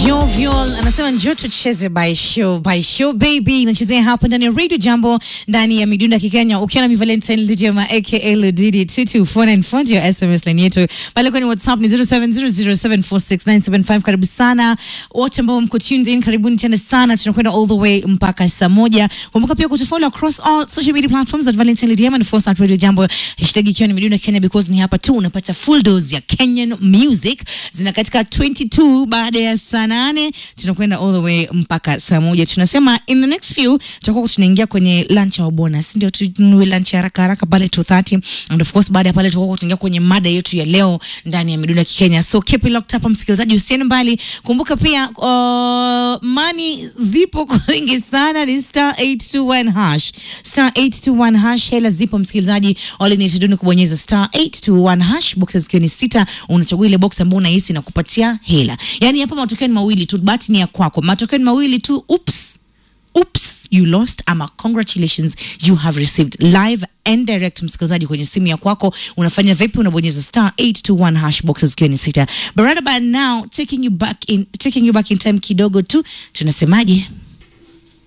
Jovial anasema njoo tucheze by show by show baby, inachezea hapa ndani ya Radio Jambo ndani ya midunda Kikenya, ukiwa na mi Valentine Lijema aka Ludidi 22494 ndio SMS line yetu pale kwenye WhatsApp ni 0700746975. Karibu sana wote ambao mko tuned in, karibuni tena sana, tunakwenda all the way mpaka saa moja. Kumbuka pia kutufollow across all social media platforms at Valentine Lijema and force at Radio Jambo, hashtag ikiwa ni midunda Kenya because ni hapa tu unapata full dose ya Kenyan music zina katika 22 baada ya saa nane tunakwenda all the way mpaka saa moja. Tunasema in the next few tutakuwa tunaingia kwenye lunch au bonus, ndio tununue lunch haraka haraka pale 2:30 and of course baada ya pale tutakuwa tunaingia kwenye mada yetu ya leo ndani ya midunda Kenya. So keep it locked up, msikilizaji, usiende mbali. Kumbuka pia uh, money zipo kwa wingi sana, ni star 821 hash star 821 hash. Hela zipo msikilizaji, all you need to do ni kubonyeza star 821 hash, boxes zikiwa ni sita, unachagua ile box ambayo unahisi na kupatia hela. Yani hapa matokeo ni mawili tu, bahati ni ya kwako. Matokeo ni mawili tu, oops oops you lost ama congratulations you have received live and direct msikilizaji kwenye simu ya kwako unafanya vipi unabonyeza star 821 hash boxes ikiwa ni sita but right about now taking you back in taking you back in time kidogo tu tunasemaje